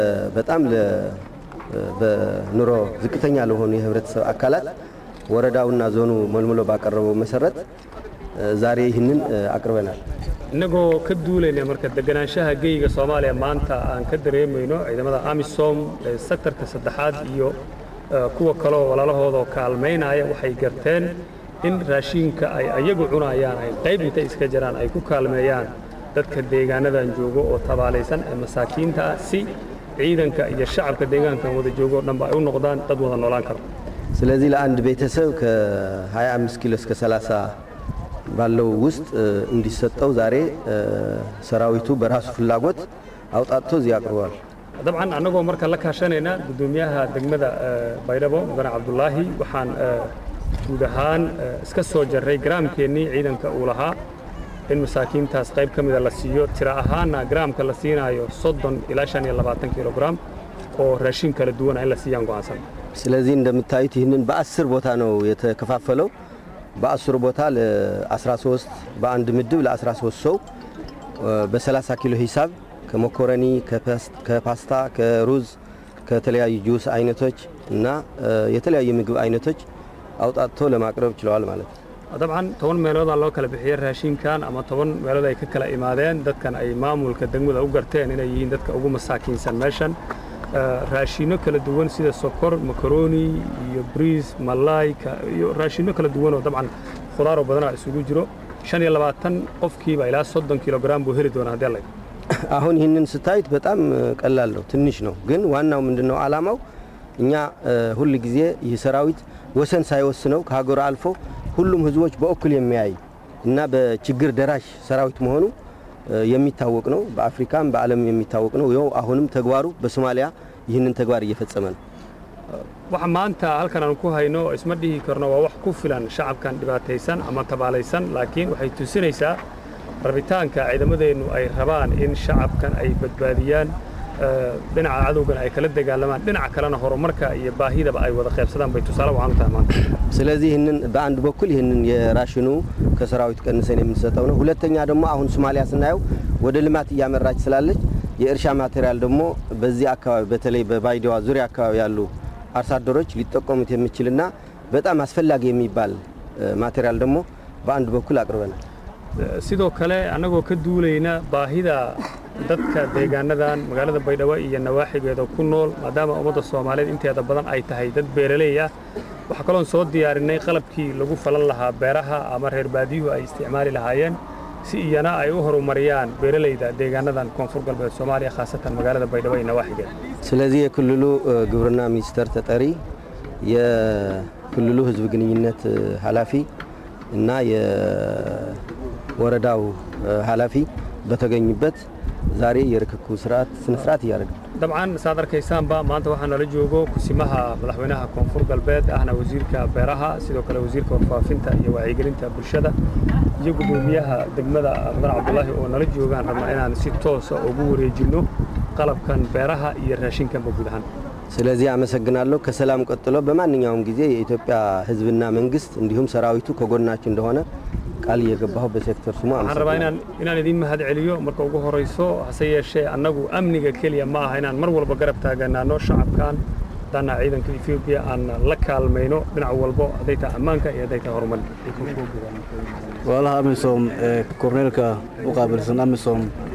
በጣም በኑሮ ዝቅተኛ ለሆኑ የህብረተሰብ አካላት ወረዳውና ዞኑ መልምሎ ባቀረበው መሰረት ዛሬ ይህንን አቅርበናል። innagoo ka duulayna marka deganaanshaha geyga soomaaliya maanta aan ka dareemayno ciidamada amisom ee sektarka saddexaad iyo kuwa kaloo walaalahooda kaalmaynaya waxay garteen in raashiinka ay ayagu cunayaan ay qayb intay iska jiraan ay ku kaalmeeyaan dadka deegaanadan joogo oo tabaalaysan ee masaakiinta ah si ciidanka iyo shacabka deegaankan wada joogo o dhanba ay u noqdaan dad wada noolaan karo ስለዚህ ለአንድ ቤተሰብ ከ25 ኪሎ እስከ 30 ባለው ውስጥ እንዲሰጠው ዛሬ ሰራዊቱ በራሱ ፍላጎት አውጣቶ እዚህ አቅርቧል። dabcan annagoo marka la kaashanayna guddoomiyaha degmada baydhabo mudane cabdulaahi waxaan guud ahaan iska soo jarray garaamkeennii ciidanka uu lahaa in masaakiintaas qayb ka mida la siiyo tira ahaanna garaamka la siinaayo soddon ilaa shan iyo labaatan kilograam oo raashin kala duwana in la siiyaan go'aansan ስለዚህ እንደምታዩት ይህንን በአስር ቦታ ነው የተከፋፈለው። በአስሩ ቦታ ለ13 በአንድ ምድብ ለ13 ሰው በ30 ኪሎ ሂሳብ ከሞኮረኒ፣ ከፓስታ፣ ከሩዝ፣ ከተለያዩ ጁስ አይነቶች እና የተለያዩ ምግብ አይነቶች አውጣቶ ለማቅረብ ችለዋል ማለት ነው። dabcan toban meeloodaa loo kala bixiyey raashinkan ama toban meelood ay ka kala imaadeen dadkan ay maamulka degmada u garteen inay yihiin dadka ugu masaakiinsan meeshan raashinno kala duwan sida sokor makaroni iyo briis malaay iyo raashinno kala duwan oo dabcan khudaaroo badanaa isugu jiro shan iyo labaatan qofkiiba ilaa soddon kilograam buu heli doonaa haddii alla አሁን ይህንን ስታዩት በጣም ቀላል ነው፣ ትንሽ ነው። ግን ዋናው ምንድን ነው ዓላማው እኛ ሁል ጊዜ ይህ ሰራዊት ወሰን ሳይወስነው ከሀገሩ አልፎ ሁሉም ህዝቦች በእኩል የሚያይ እና በችግር ደራሽ ሰራዊት መሆኑ የሚታወቅ ነው። በአፍሪካም በዓለም የሚታወቅ ነው። ይኸው አሁንም ተግባሩ በሶማሊያ ይህንን ተግባር እየፈጸመ ነው። waxa maanta halkan aan ku hayno isma dhihi karno waa wax ku filan shacabkan dhibaataysan ama tabaalaysan laakiin waxay tusinaysaa rabitaanka ciidamadeennu ay rabaan in shacabkan ay badbaadiyaan dhinaca cadowgan ay kala dagaalamaan dhinaca kalena horumarka iyo baahidaba ay wada qaybsadaan bay tusaale wacan u tahay maanta ስለዚህ ይህንን በአንድ በኩል ይህንን የራሽኑ ከሰራዊት ቀንሰን የምንሰጠው ነው። ሁለተኛ ደግሞ አሁን ሶማሊያ ስናየው ወደ ልማት እያመራች ስላለች የእርሻ ማቴሪያል ደግሞ በዚህ አካባቢ በተለይ በባይዲዋ ዙሪያ አካባቢ ያሉ አርሶ አደሮች ሊጠቀሙት የሚችልና በጣም አስፈላጊ የሚባል ማቴሪያል ደግሞ በአንድ በኩል አቅርበናል። sidoo kale annagoo ka duulayna baahida dadka deegaanadan magaalada baydhabo iyo nawaaxigeeda ku nool maadaama ummadda soomaaliyeed inteeda badan ay tahay dad beeraley ah waxaa kaloon soo diyaarinay qalabkii lagu falan lahaa beeraha ama reer baadiyuhu ay isticmaali lahaayeen si iyana ay u horumariyaan beeralayda deegaanadan koonfur galbeed soomaaliya khaasatan magaalada baydhabo iyo nawaaxigeeda ስለዚህ የክልሉ ግብርና ሚኒስቴር ተጠሪ የክልሉ ህዝብ ግንኙነት ኃላፊ እና የወረዳው ኃላፊ በተገኙበት ዛሬ የርክክቡ ስርዓት ስነ ስርዓት እያደረገ dabcan saad arkaysaanba maanta waxaa nala joogo kusimaha madaxweynaha koonfur galbeed ahna wasiirka beeraha sidoo kale wasiirka warfaafinta iyo wacyigelinta bulshada iyo guddoomiyaha degmada mudan cabdulaahi oo nala joogaan rabnaa inaan si toosa ugu wareejinno qalabkan beeraha iyo raashinkanba guud ahaan ስለዚህ አመሰግናለሁ። ከሰላም ቀጥሎ በማንኛውም ጊዜ የኢትዮጵያ ህዝብና መንግስት እንዲሁም ሰራዊቱ ከጎናችን እንደሆነ ቃል እየገባሁ በሴክተር ስሙ waxaan rabaa inaan inaan idiin mahad celiyo marka ugu horayso hase yeeshee annagu amniga keliya ma aha inaan mar walba garab taaganaano shacabkan haddaana ciidanka etoobiya aan la kaalmayno dhinac walbo hadday tahay ammaanka iyo hadday tahay horumarka walaalaha amisom ee korneelka u qaabilsan amisom